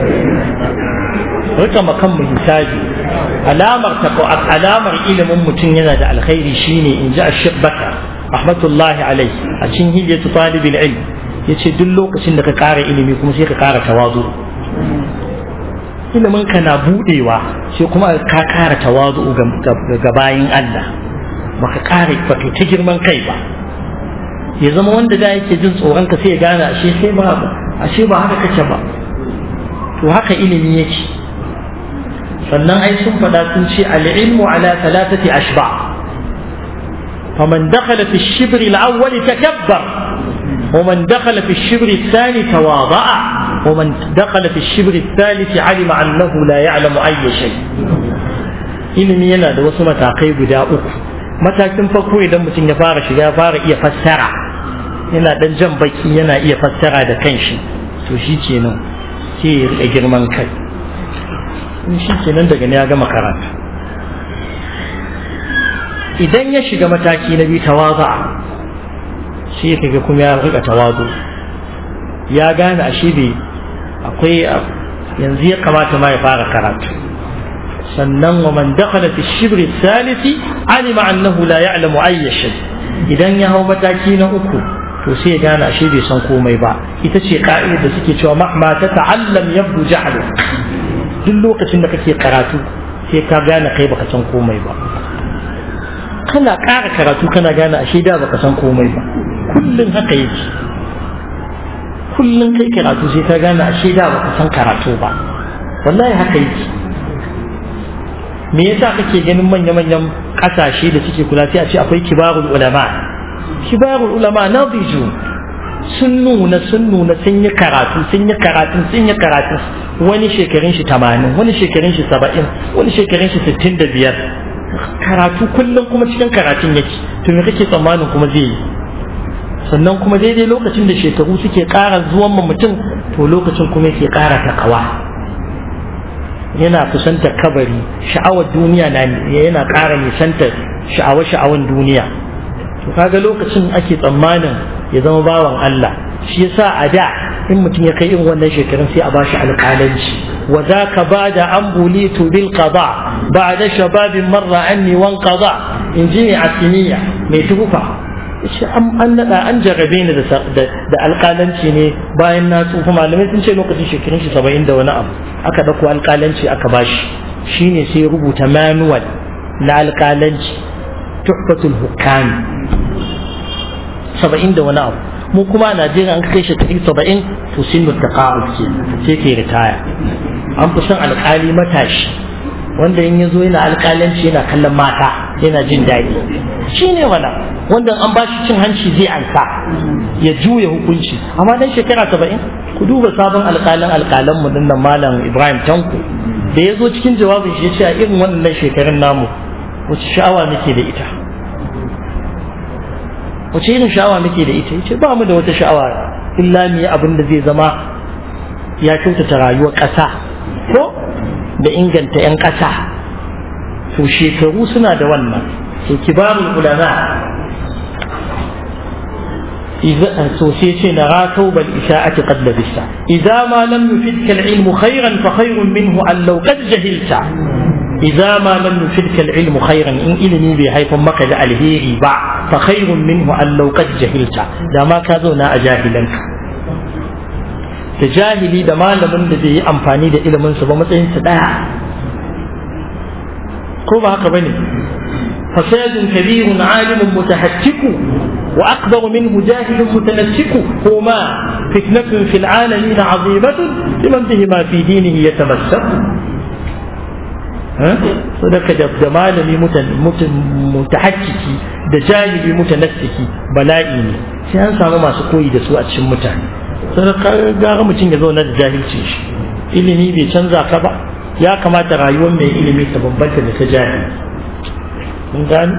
rika makan mu hisabi alamar alamar ilimin mutum yana da alkhairi shine in ji ashir baka rahmatullahi alai a cikin hijiyatu talibul ilm yace duk lokacin da ka ƙara ilimi kuma sai ka ƙara tawazu ilimin ka na budewa sai kuma ka ƙara tawazu ga bayin Allah baka ƙara baka ta girman kai ba ya zama wanda da yake jin tsoron ka sai ya gane ashe sai ba ashe ba haka kake ba to haka ilimi yake sannan ai sun faɗa sun ce al-ilmu ala thalathati ashba faman dakhala fi ash-shibr al-awwal takabbar ومن دخل في الشبر الثاني تواضع ومن دخل في الشبر الثالث علم أنه لا يعلم أي شيء ilimi yana da wasu matakai guda uku matakin farko idan mutum ya fara shiga ya fara iya fassara yana dan jan baki yana iya fassara da kanshi to shi kenan ke ya rika girman kai in shi kenan daga ne ya gama karatu idan ya shiga mataki na biyu tawaza sai ka ga kuma ya rika tawazu ya gane ashe bai akwai yanzu ya kamata ma ya fara karatu sannan wa man dakhala fi shibr salisi alima annahu la ya'lamu ayya shay idan ya hau mataki na uku to sai ya gane ashe bai san komai ba ita ce ka'idar da suke cewa mahma ta ta'allam yabdu jahlu duk lokacin da kake karatu sai ka gane kai baka san komai ba kana ƙara karatu kana gane ashe da baka san komai ba kullum haka yake kullum kai karatu sai ka gane ashe da baka san karatu ba wallahi haka yake me yasa kake ganin manya-manyan kasashe da suke kula sai a ce akwai kibarul ulama kibarul ulama na biju sun nuna sun nuna sun yi karatu sun yi karatu sun yi karatu wani shekarun shi tamanin wani shekarun shi saba'in wani shekarun shi sittin da biyar karatu kullum kuma cikin karatun yake to me kake tsammanin kuma zai yi sannan kuma daidai lokacin da shekaru suke ƙara zuwan ma mutum to lokacin kuma yake ƙara takawa yana kusantar kabari sha'awar duniya na yana ƙara nisantar sha'awa-sha'awan duniya to kaga lokacin ake tsammanin ya zama bawan Allah shi yasa a da in mutum ya kai irin wannan shekarun sai a bashi alƙalanci wa zaka bada an bulitu bil qada ba'da shababin marra anni wan qada in ji asiniya mai tufa shi an nada an jarrabe ni da alƙalanci ne bayan na tsufa malamai sun ce lokacin shekarun shi saba'in da wani abu aka ɗauko alƙalanci aka bashi shine sai rubuta manual na alƙalanci tuhfatul hukami saba'in da wani abu mu kuma a najeriya an kai shekaru saba'in to sun mutaka ce sai ke ritaya an fi son alƙali matashi wanda in ya zo yana alƙalanci yana kallon mata yana jin daɗi shi ne wala wanda an ba shi cin hanci zai ansa ya juya hukunci amma dan shekara saba'in ku duba sabon alƙalin alƙalan mu dinnan malam ibrahim tanko da ya zo cikin jawabin shi ya ce a irin wannan shekarun namu wace sha'awa muke da ita wace irin sha'awa muke da ita yace ba mu da wata sha'awa illa mu yi abin da zai zama ya kyautata rayuwar ƙasa ko da inganta 'yan ƙasa to shekaru suna da wannan to kibarul ulama إذا سوسيتي نرى ثوب الإساءة قد لبست إذا ما لم يفدك العلم خيرا فخير منه أن لو قد جهلت إذا ما لم يفدك العلم خيرا إن إلمي بحيث مكد الهيري باع فخير منه أن لو قد جهلت دا ما كذونا أجاهلنك تجاهلي دا ما لمن دي أمفاني دا إلمن سبا متين سدا كوبا هكا بني فساد كبير عالم متهتك وأكبر منه جاهل متنسك هما فتنة في العالمين عظيمة لمن بهما في دينه يتمسك sadaka da malami mutahakkiki da jahili mutanassiki bala'i ne sai an samu masu koyi da su a cikin mutane sadaka gara mutum ya zauna da jahilci shi ilimi bai canza ka ba ya kamata rayuwar mai ilimi ta bambanta da ta jahili mun gani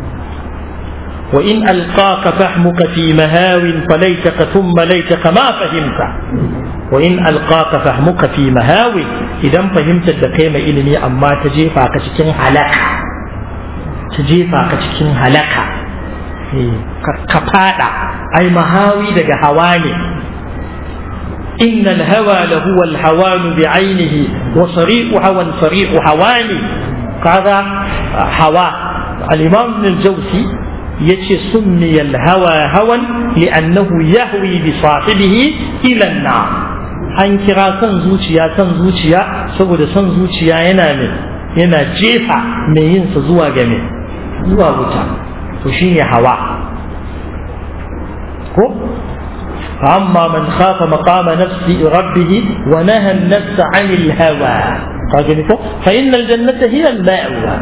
وإن ألقاك فهمك في مهاو فليتك ثم ليتك ما فهمت وإن ألقاك فهمك في مهاو إذا فهمت الدقيمة إلمي أما تجيفا كتكين هلكا تجيفا كتكين هلكا كفادا أي مهاوي دق هواني إن الهوى لهو الهوان بعينه وصريح هوى صريح هواني هذا هوى الإمام ابن الجوزي yace summiya hawa hawan li'annahu yahwi bi sahibihi ila an-nar an kira son zuciya son zuciya saboda son zuciya yana ne yana jefa mai yin sa zuwa ga me zuwa wuta to shine hawa ko فأما من خاف مقام نفس ربه ونهى النفس عن الهوى فإن الجنة هي المأوى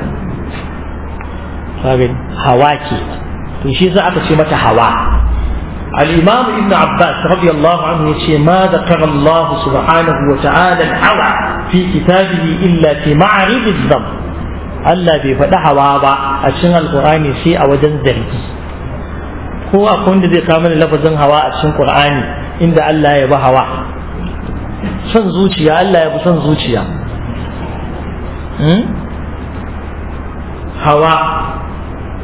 هوا كده to shi za aka ce mata hawa al-imam ibn abbas radiyallahu anhu yace ma zakara allah subhanahu wa ta'ala al-hawa fi kitabihi illa fi ma'rid adh Allah bai faɗi hawa ba a cikin alqur'ani sai a wajen zargi ko akwai wanda zai kawo mana lafazin hawa a cikin qur'ani inda Allah ya bi hawa son zuciya Allah ya bi son zuciya hawa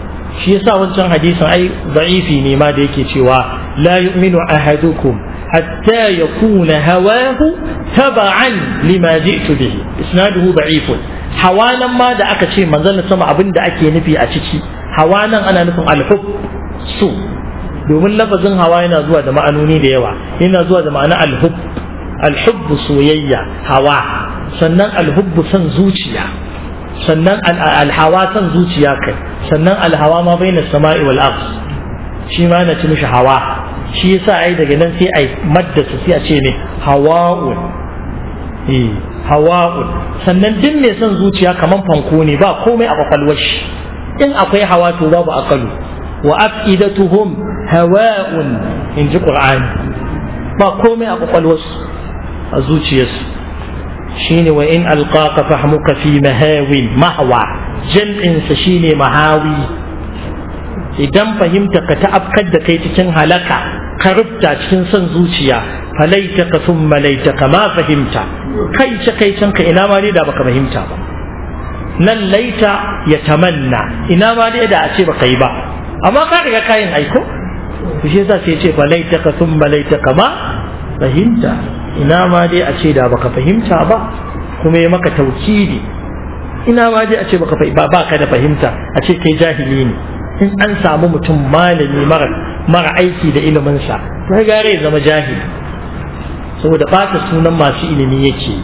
shi yasa wancan hadisin ai da'ifi ne ma da yake cewa la yu'minu ahadukum hatta yakuna hawahu taba'an lima ji'tu bihi isnaduhu da'ifun hawanan ma da aka ce manzon sama abin da ake nufi a ciki hawanan ana nufin alhub su domin lafazin hawa yana zuwa da ma'anoni da yawa yana zuwa da ma'ana alhub alhubbu soyayya hawa sannan alhubbu son zuciya sannan alhawa son zuciya kai sannan alhawa ma bai na sama'i wal ard shi ma na ci mishi hawa shi yasa ai daga nan sai ai maddasa sai a ce ne hawa'un eh hawa'un sannan duk mai son zuciya kaman fanko ne ba komai a kwakwalwar shi in akwai hawa to babu akalu wa afidatuhum hawa'un in ji qur'ani ba komai a kwakwalwarsu a zuciyarsu shine wa in alqaka fahmuka fi mahawin mahwa jam'insa shine mahawi idan fahimta ka ta'afkar da kai cikin halaka ka rubta cikin son zuciya falaita ka sun malaita ka ma fahimta kai ce kai can ka ina ma dai da baka fahimta ba nan laita ya tamanna ina ma dai da a ce baka yi ba amma ka riga kayan aiko shi yasa sai ce falaita ka sun malaita ka ma fahimta ina ma dai a ce da baka fahimta ba kuma ya maka taukidi ina ma dai a ce baka ba baka da fahimta a ce kai jahili ne in an samu mutum malami mara mara aiki da ilimin sa sai gare ya zama jahili saboda bata sunan masu ilimi yake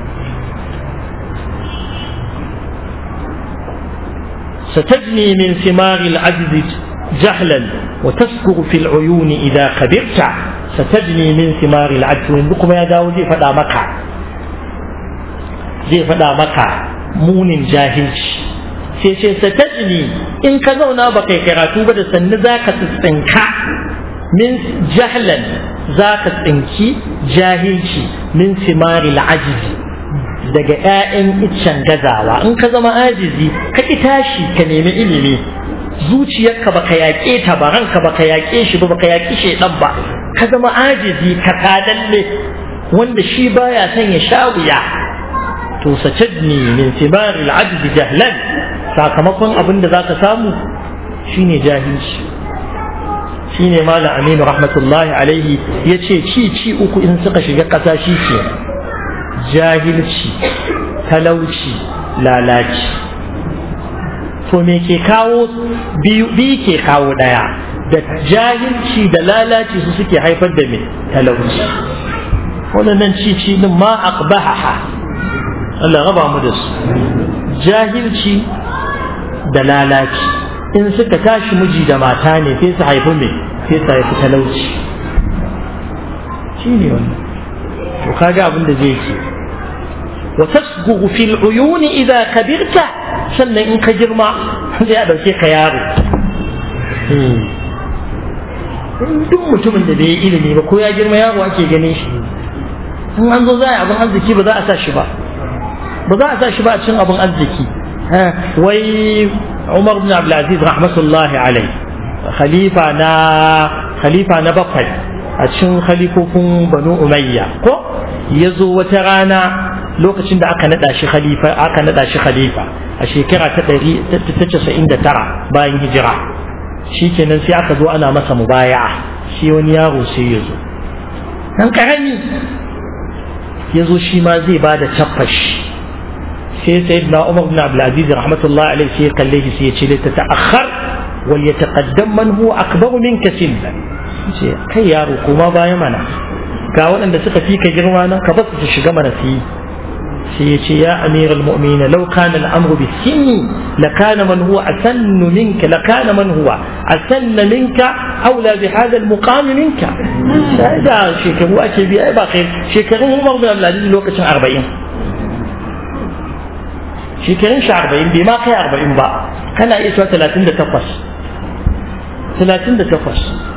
ستجني من ثمار العجز جهلا وتسكر في العيون إذا كبرت ستجني من ثمار العجز ويندكم يا داود زي فدا مكة زي فدا مكة مون جاهلش sai ce satajni in ka zauna ba kai karatu ba da sannu za ka tsinka min jahlan za ka tsinki jahilci min simari ajizi daga 'ya'yan iccen gazawa in ka zama ajizi ka ki tashi ka nemi ilimi zuciyarka baka yaƙe ta ba ranka baka yaƙe shi ba baka yaƙi shedan ba ka zama ajizi ka kadalle wanda shi baya son ya sha wuya to sajadni min sibaril ajzi jahlan sakamakon abin da zaka samu shine jahilci shine malam aminu rahmatullahi alaihi yace ci ci uku in suka shiga ƙasa shi ke jahilci talauci lalaci to me ke kawo biyu ke kawo ɗaya da jahilci da lalaci su suke haifar da me talauci waɗannan cici din ma aqbahaha Allah raba mu da su jahilci da lalaci in suka tashi miji da mata ne sai su haifi me sai su haifi talauci shi ne wannan to kaga abin da zai ce wa tasghu fil uyuni idza kabirta sannan in ka girma sai a dauke ka yaro duk mutumin da bai yi ilimi ba ko ya girma yaro ake ganin shi in an zo za a abin arziki ba za a sa shi ba ba za a sa shi ba a cin abin arziki wai Umar bin Abdulaziz rahmatullahi alai khalifa na khalifa na bakwai a cikin khalifofin Banu Umayya ko ya zo wata rana lokacin da aka nada shi khalifa aka nada shi khalifa a shekara ta 199 bayan hijira shikenan sai aka zo ana masa mubaya'a shi wani yaro sai ya zo dan karami ya zo shi ma zai ba da tabbashi sai sayyidina Umar bin Abdul Aziz rahmatullahi alaihi sai ya kalle shi sai ya ce ta ta'akhkhar wal yataqaddam man huwa akbaru minka sinna ce kai yaro kuma baya mana ga waɗanda suka fi ka girma nan ka basu su shiga mana su yi sai ya ce ya amiral mu'mina law kana al-amru bi sinni la kana man huwa asannu minka la kana man huwa asanna minka aula bi hadha al-muqam minka da shekaru ake bi ai ba kai shekarun Umar bin Abdul Aziz lokacin 40 shekarun shi 40 bai ma kai 40 ba kana iya cewa 38 38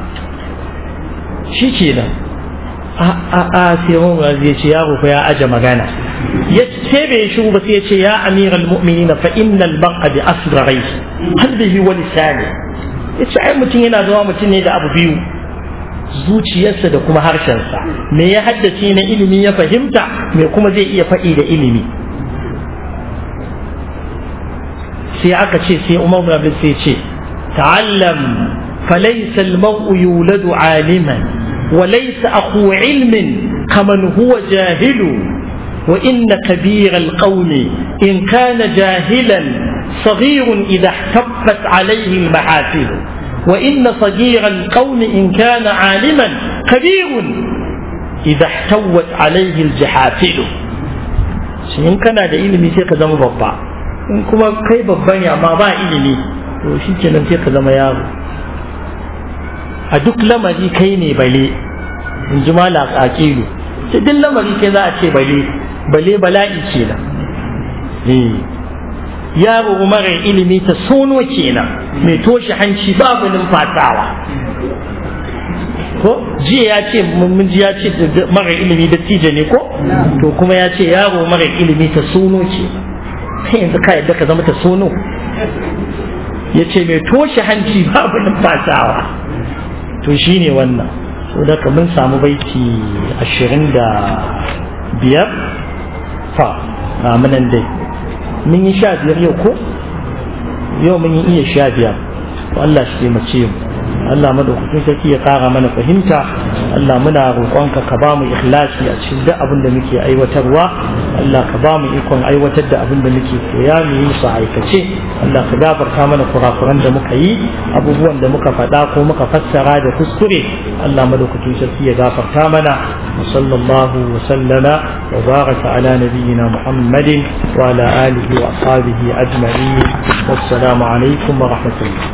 shi kenan a a a sai Umar zai ce yaro fa ya aje magana ya ce bai shiru ba sai ya ce ya amiral mu'minina fa innal baqa bi asghari qalbihi wa lisani yace ai mutum yana zama mutum ne da abu biyu zuciyarsa da kuma harshensa me ya haddace na ilimi ya fahimta me kuma zai iya faɗi da ilimi sai aka ce sai Umar bin Abdul sai ce تعلم فليس المرء يولد عالما وليس أخو علم كمن هو جاهل وإن كبير القوم إن كان جاهلا صغير إذا احتفت عليه المحافل وإن صغير القوم إن كان عالما كبير إذا احتوت عليه الجحافل in kana da ilimi sai ka zama babba in kuma kai babba ne amma ba ilimi to shi kenan sai ka zama yaro a duk lamari kai ne bale in ji mala aqilu sai duk lamari kai za a ce bale bale bala'i kenan eh yaro mara ilimi ta sono kenan mai toshe hanci babu numfasawa ko jiya ya ce mun ji ya ce mara ilimi da tije ne ko to kuma ya ce yaro mara ilimi ta sono ce kai yanzu ka yadda ka zama ta sono ya ce mai toshe hanci babu numfasawa to shine wannan so da mun samu baiti ashirin da biyar fa ga munan dai mun yi sha biyar yau ko yau mun yi iya sha biyar to Allah shi taimake mu Allah madaukakin sarki ya kara mana fahimta Allah muna roƙonka ka ba mu ikhlasi a cikin duk abin da muke aiwatarwa Allah ka ba mu ikon aiwatar da abin da muke koya mu yi su aikace Allah ka gafarta mana kurakuran da muka yi abubuwan da muka faɗa ko muka fassara da kuskure Allah madaukakin sarki ya gafarta mana wa sallallahu wa sallama wa baraka ala nabiyyina Muhammadin wa ala alihi wa ashabihi ajma'in wassalamu alaikum wa rahmatullah